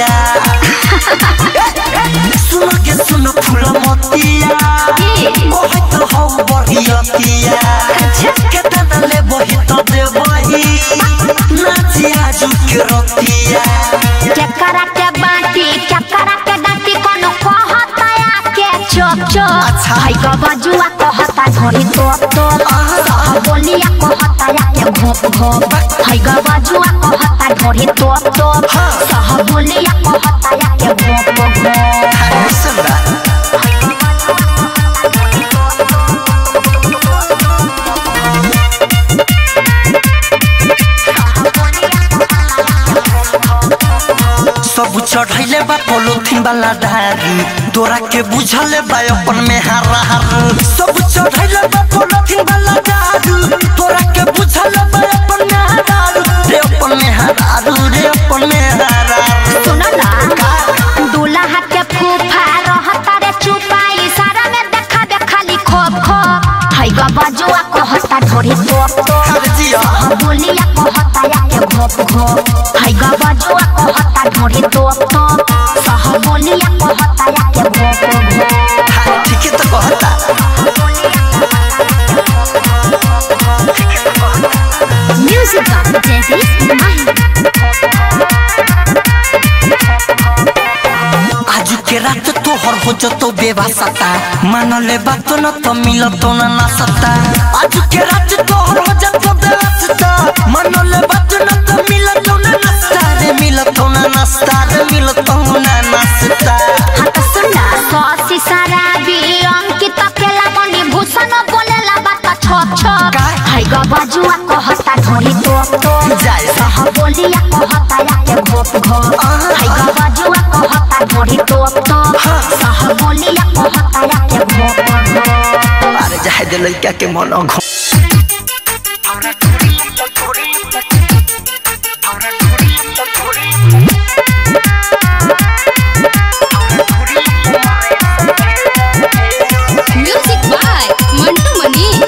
सुन के सुन फूल मोतिया ओहे तो हौ बरियतिया केतना ले बही तो दे बही नाचिया जुके रतिया चकरा के बाटी चकरा के डाटी कोनो कहता आके चोप चोप हाय ग बजुआ कहता घोड़ी तोप तोप सह बोलिया कहता आके घोप घोप हाय ग बजुआ कहता घोड़ी तोप तोप सह बोलिया कहता आके घोप घोप अरे सुन बा सब चढ़ैले बा पोलोथीन वाला डारी तोरा के बुझले बा अपन में हारा हार सब चढ़ैले बा पोलोथीन वाला डारी तोरा के बुझले बा अपन में हारा रे अपन में हारा रे अपन में हारा सुन ना दूल्हा के फूफा रहता रे चुपा इशारा में देखा दे खाली खोप खोप हाय ग बजुआ कहता घोड़ी तोप तोप अरे जिया सह बोलिया कहता आके घोप घोप हाय ग बजुआ कहता घोड़ी तोप तोप सह बोलिया कहता आके घोप घोप हाँ, ठीके तो कहता म्यूजिक जैसी आज के रात तोहर हो जतो बेवासता मान ले बात न तो मिलतो न ना सता आज के रात तोहर हो जतो बेवासता मान ले बात न तो मिलतो न नास्ता रे मिलतो न नास्ता रे मिलतो न नास्ता हाँ तो सुन ना ससी शराबी अंकित अकेला बनी भूषण बोलेला बात छोप छोप का? हाय ग बजुआ कहता घोड़ी तोप तोप जाए। सह बोलिया कहता आके घोप घोप आहा। हाय ग बजुआ कहता घोड़ी तोप तोप हाँ। सह बोलिया कहता आके घोप घोप अरे जाए दे लइका के मन घो म्यूजिक बाय मंटू मनीष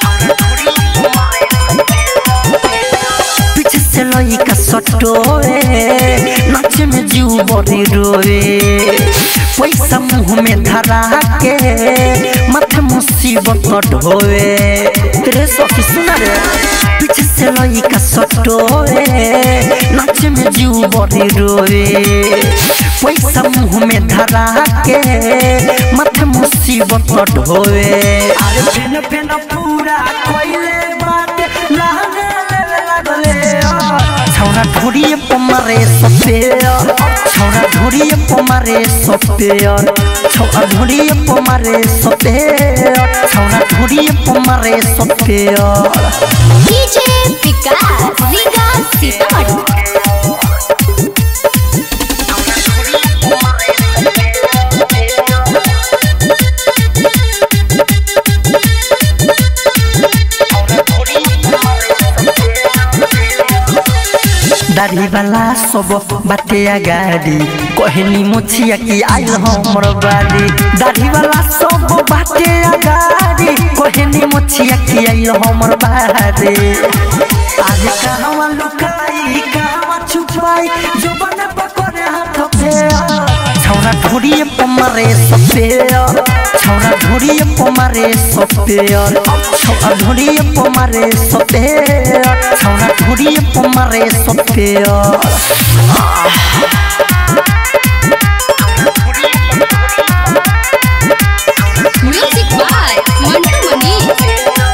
पीछे से लइका सटोए नाचे में जीव बड़ी रोए पैसा मुंह में धरा के माथे मुसीबत ढोए रे सखी सुना रे पीछे से लइका सटोए नाचे में जीव बड़ी रोए पैसा मुंह में धरा के माथे मुसीबत ढोए अरे फेन फेन पूरा कोइले बाटे लागे लागले छौरा ढोरिए पमारे सपेयर छौरा ढोरिए पमारे सपेयर छौरा ढोरिए पमारे सपेयर छौरा ढोरिए पमारे सपेयर डीजे विकास रीगा सीतामढ़ी दाढ़ी वाला सब बाटे गाड़ी कहनी मोछिया की आइल हमर बाड़ी दाढ़ी वाला सब बाटे गाड़ी कहनी मोछिया की आइल हमर बाड़ी आज कहवा लुकाई कहवा छुपाई जो बने पकड़े हाथ पे छौरा ढोरिए पमारे सपेयर छौरा ढोरिए पमारे सपेयर छौरा ढोरिए पमारे सपेयर छौरा ढोरिए पमारे सपेयर म्यूजिक बाय मंटू मनीष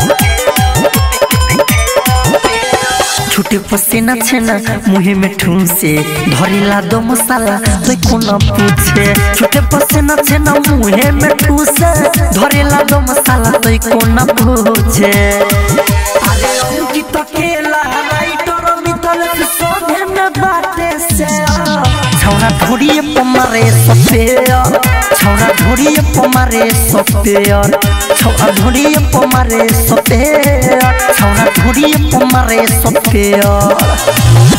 छुटे पसीना छेना मुहे में ठूसे धरिला दो मसाला तो कोना पूछे छुटे पसीना छेना मुहे में ठूसे धरिला दो मसाला तो कोना पूछे अरे अंकित अकेला राइटर मितल से सोधे में बाटे से छौरा ढोरिए पमारे सपेयर छौरा ढोरिए पमारे सपेयर छौरा ढोरिए पमारे सपेयर छौरा ढोरिए पमारे सपेयर